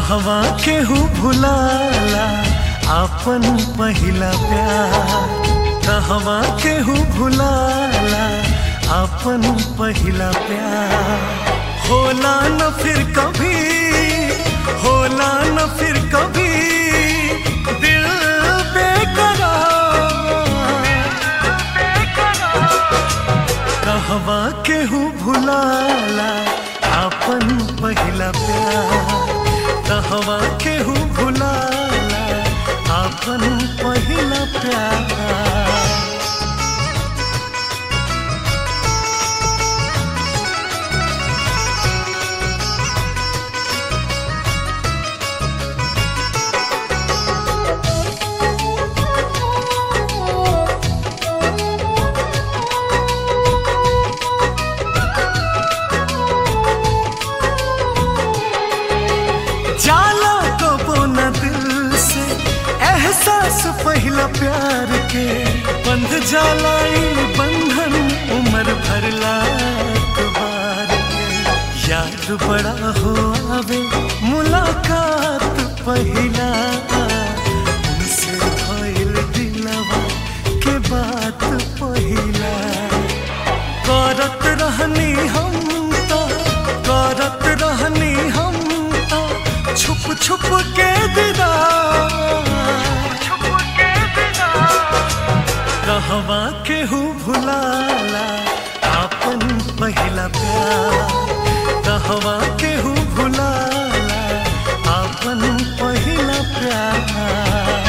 कहवा केहू भुलाला आपन पहिला प्यार कहवा केहू भुलाला आपन पहिला प्यार होला न फिर कभी होला न फिर कभी दिल बेकरार कहवा केहू भुलाला आपन पहिला प्यार कहवा केहू भुलाला आपन पहिला प्यार जाला कबो न दिल से एहसास पहिला प्यार के बंध जाला ई बंधन उम्र भरला अखबार के याद बड़ा हो आवे मुलाकात पहिला उनसे भइल दिलवा के बात पहिला करत रहनी हम तो करत रहनी हम तो छुप छुप के दिदा कहवा केहू भुलाला आपन पहिला प्यार कहवा केहू भुलाला आपन पहिला प्यार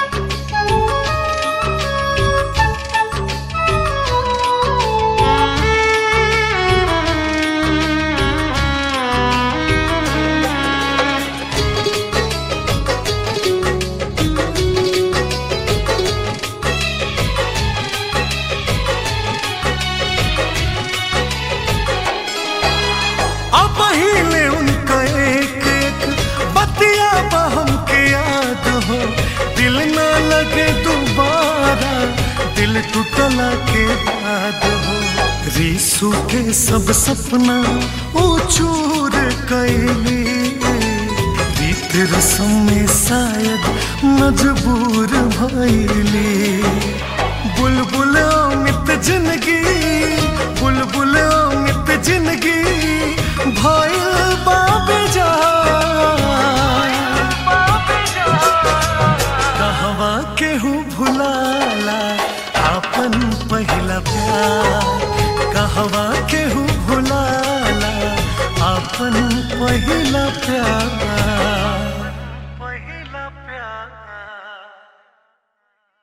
अब हिले उनका एक एक बतिया बहम के याद हो दिल ना लगे दोबारा दिल टूटला के बाद हो रीसू के सब सपना ओ चूर कैली रीत रसम में शायद मजबूर भैली बुलबुल अमित जिंदगी बुलबुल अमित जिंदगी भइल बाबे जा कहवा केहू भुलाला आपन पहिला प्यार कहवा केहू भुलाला आपन पहिला प्यार